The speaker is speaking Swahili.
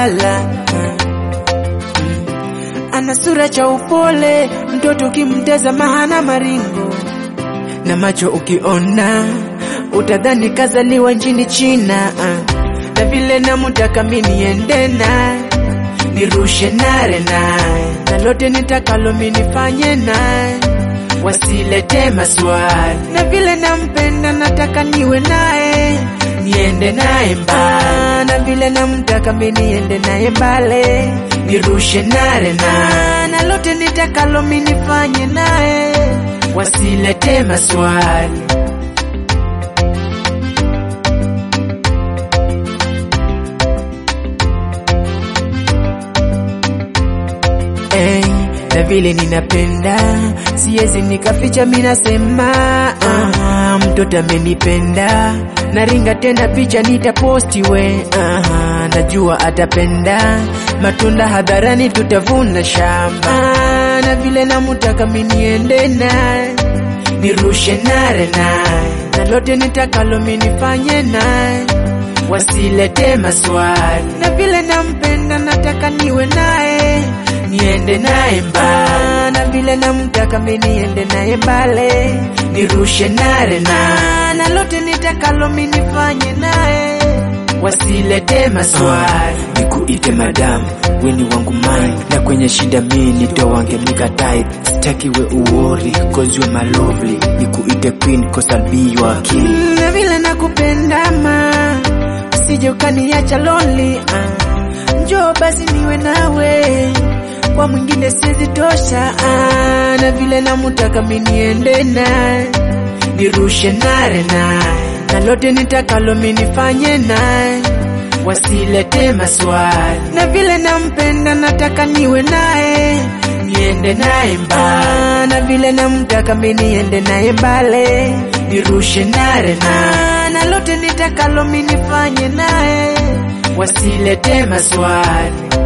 balala ana sura cha upole, mtoto ukimtazama hana maringo, na macho ukiona utadhani kazaliwa nchini China. ah. Na vile namutaka mi niende naye nirushe nare naye, na lote nitakalo mi nifanye naye, wasilete maswali. Na vile nampenda nataka niwe naye niende naye mbali, na vile namtaka mi niende naye mbale, nirushe nare naye, na lote nitakalo mi nifanye naye, wasilete maswali. Hey, na vile ninapenda siwezi nikaficha, minasema ah, mtoto amenipenda, naringa tena picha nitaposti we ah, najua atapenda matunda hadharani, tutavuna shamba ah, na vile namutaka miniende naye nirushe nare naye, na lote nitakalo minifanye naye wasilete maswali, na vile nampenda nataka niwe naye niende naye mbali, na vile namtaka mi niende naye mbale, nirushe nare naye, na lote nitakalo mi nifanye naye wasilete maswali. nikuite madam weni wangu mine na kwenye shida mi nitowange mika type sitaki we uwori cause you my lovely nikuite queen cause I'll be your king Mm, na vile nakupenda ma usije ukaniacha lonely ah. Njoo basi niwe nawe kwa mwingine siwezi tosha ah. Na vile namutaka mi niende naye nirushe nare naye, na lote nitakalo mi nifanye naye wasilete maswali. Na vile nampenda nataka niwe naye niende naye mbali, na vile namtaka mi niende naye mbale, nirushe nare naye, na lote nitakalo mi nifanye naye wasilete maswali.